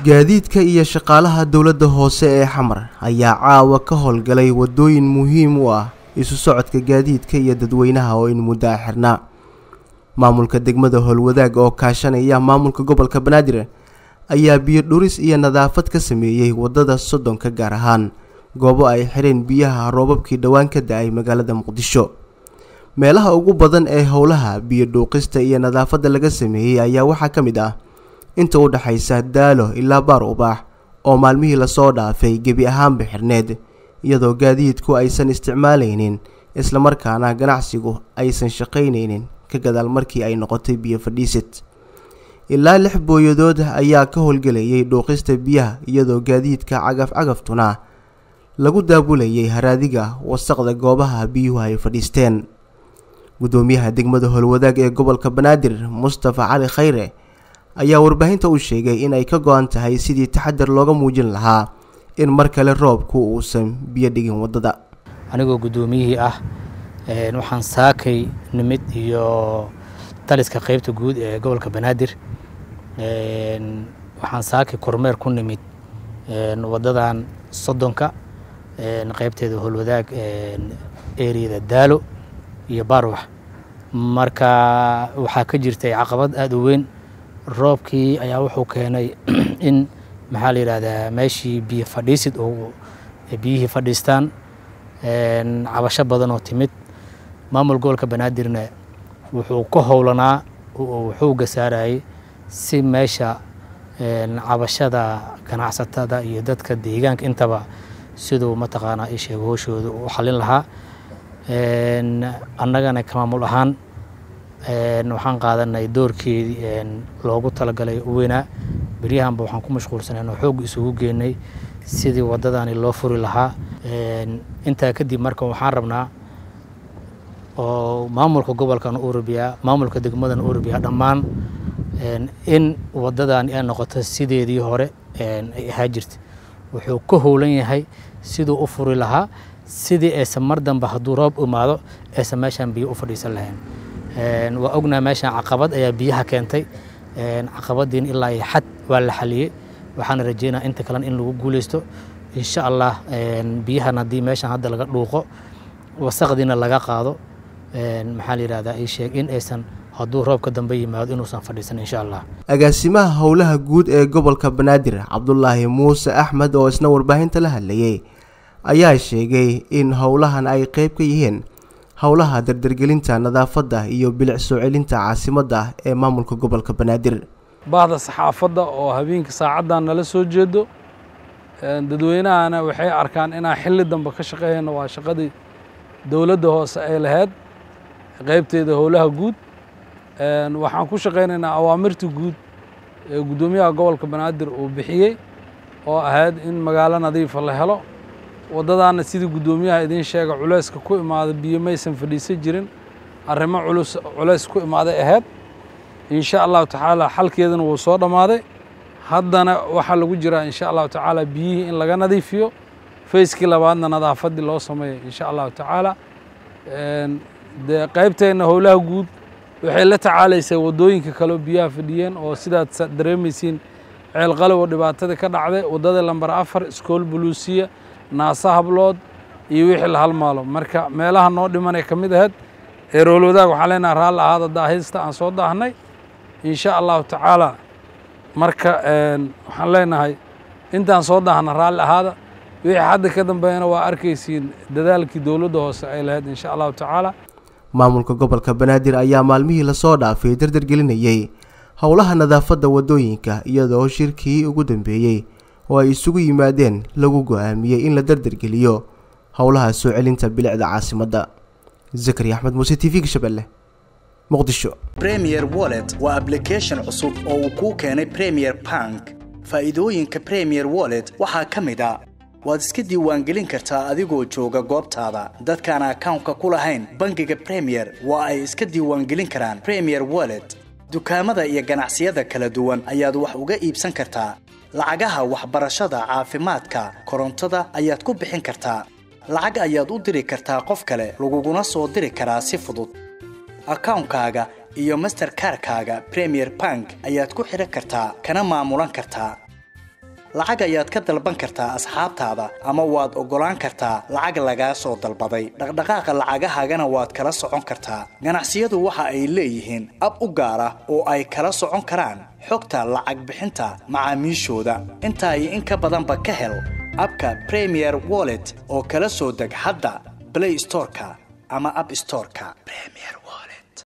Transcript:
gaadiidka iyo shaqaalaha dowladda hoose ee xamar ayaa caawa ka howlgalay waddooyin muhiim u ah isu socodka gaadiidka iyo dadweynaha oo in muddo a xirnaa maamulka degmada howlwadaag oo kaashanaya maamulka gobolka banaadir ayaa biyo dhuris iyo nadaafad ka sameeyey waddada soddonka gaar ahaan goobo ay xireen biyaha roobabkii dhowaan ka da-ay magaalada muqdisho meelaha ugu badan ee howlaha biyo dhuuqista iyo nadaafadda laga sameeyey ayaa waxaa ka mid ah inta u dhexaysa daalo ilaa baar ubaax oo maalmihii lasoo dhaafay gebi ahaanba xirneed iyadoo gaadiidku aysan isticmaalaynin islamarkaana ganacsigu aysan shaqaynaynin ka gadaal markii ay noqotay biyo fadhiisid ilaa lix booyadood ayaa ka howlgelayay dhuuqista biyaha iyadoo gaadiidka cagaf-cagaftuna lagu daabulayay haraadiga wasaqda goobaha biyuhu ay fadhiisteen guddoomiyaha degmada howlwadaag ee gobolka banaadir mustafa cali khayre ayaa warbaahinta u sheegay in ay ka go-an tahay sidii taxadar looga muujin lahaa in mar kale roobku uusan biyo dhigin waddada anigoo guddoomiyihii ah waxaan saakay nimid iyo taliska qeybta guud ee gobolka banaadir waxaan saakay kormeer ku nimid waddadan soddonka qeybteeda howlwadaag eriyada daalo iyo baarwax marka waxaa ka jirtay caqabad aada u weyn roobkii ayaa wuxuu keenay in maxaa la yidhaahdaa meeshii biyo fadhiisid oo biyihii fadhiistaan cabasho badan oo timid maamul gobolka banaadirna wuxuu ka howlanaa wuxuu gasaarayay si meesha cabashada ganacsatada iyo dadka deegaanka intaba siduu mataqaanaa ii sheego hooshooda u xalin lahaa annagana ka maamul ahaan waxaan qaadanay doorkeedii loogu talagalay u weynaa beryahanba waxaan ku mashquulsanay oo xoog isugu geenay sidii waddadani loo furi lahaa intaa kadib marka waxaan rabnaa oo maamulka gobolkan urubiya maamulka degmadan urubiya dhammaan in waddadani ay noqoto sideedii hore ay ahaa jirta wuxuu ka howlan yahay siduu u furi lahaa sidii aysan mar dambe hadduu roob imaado aysan meeshaan biyo u fadhiisan lahayn waa ognaa meeshaan caqabad ayaa biyaha keentay caqabadiin ilaa iyo xad waa la xaliyey waxaana rajeynaa inta kalen in lagu guuleysto insha allah biyahan haddii meeshaan hadda laga dhuuqo wasaqdiina laga qaado maxaa la yidhahdaa ii sheeg in aysan hadduu roobka dambe yimaado inuusan fadhiisan insha allah agaasimaha howlaha guud ee gobolka banaadir cabdulaahi muuse axmed oo isna warbaahinta la hadlayay ayaa sheegay in howlahan ay qeyb ka yihiin howlaha dardargelinta nadaafadda iyo bilic soo celinta caasimadda ee maamulka gobolka banaadir bahda saxaafadda oo habeenka saacaddan nala soo jeedo dadweynahana waxay arkaan inaan xilli dambe ka shaqeeyno waa shaqadii dowladda hoose ay lahayd qeybteeda howlaha guud waxaan ku shaqaynaynaa awaamirta guud ee guddoomiyaha gobolka banaadir uu bixiyey oo ahayd in magaalo nadiifa la helo waddadaana sidii guddoomiyaha idiin sheega culayska ku imaada biyo maysan fadhiisan jirin arrimo culus culays ku imaaday ahayd insha allahu tacaala xalkeedana wuu soo dhammaaday haddana waxaa lagu jiraa insha allahu tacaala biyihii in laga nadiifiyo fayskii labaadna nadaafaddii loo sameeyo insha allahu tacaala dee qaybteenna howlaha guud waxay la tacaalaysay waddooyinka kaleo biyaha fadhiyeen oo sidaad dareemaysiin ceelqalow oo dhibaatada ka dhacday waddada lambar afar iskool buluusiya naasa hablood iyo wixii la halmaalo marka meelaha noo dhimanay ka mid ahayd ee roolwadaag waxaan leenaha raalli ahaada daahista aan soo daahnay insha allahu tacaala marka waxaan leenahay intaan soo daahna raalli ahaada wixii hadda ka dambeeyana waa arkaysiin dadaalkii dowladda hoose ay lahayd insha allahu tacaala maamulka gobolka banaadir ayaa maalmihii lasoo dhaafay dardargelinayay howlaha nadaafadda waddooyinka iyadoo shirkii ugu dambeeyey oo ay isugu yimaadeen lagu go-aamiyey in la dardargeliyo howlaha soo celinta bilicda caasimadda zakari axmed muuse t v-ga shabeelle muqdisho premier wallet waa ablication cusub oo uu kuu keenay premier bank faa'iidooyinka premier wallet waxaa ka mid a waad iska diiwaangelin kartaa adigoo jooga goobtaada dadkaan akawnka ku lahayn bangiga premier waa ay iska diiwaangelin karaan premier wallet dukaamada iyo ganacsiyada kala duwan ayaad wax uga iibsan kartaa lacagaha waxbarashada caafimaadka korontada ayaad ku bixin kartaa lacag ayaad u diri kartaa qof kale laguguna soo diri karaa si fudud akawnkaaga iyo masterkarkaaga premier bank ayaad ku xidhan kartaa kana maamulan kartaa lacag ayaad ka dalban kartaa asxaabtaada ama waad oggolaan kartaa lacag lagaa soo dalbaday dhaqdhaqaaqa lacagahaagana waad kala socon kartaa ganacsiyadu waxa ay leeyihiin ab u gaar ah oo ay kala socon karaan xogta lacag bixinta macaamiishooda intaa iyo in ka badanba ka hel abka premier wallet oo kala soo deg hadda play storeka ama app storeka premier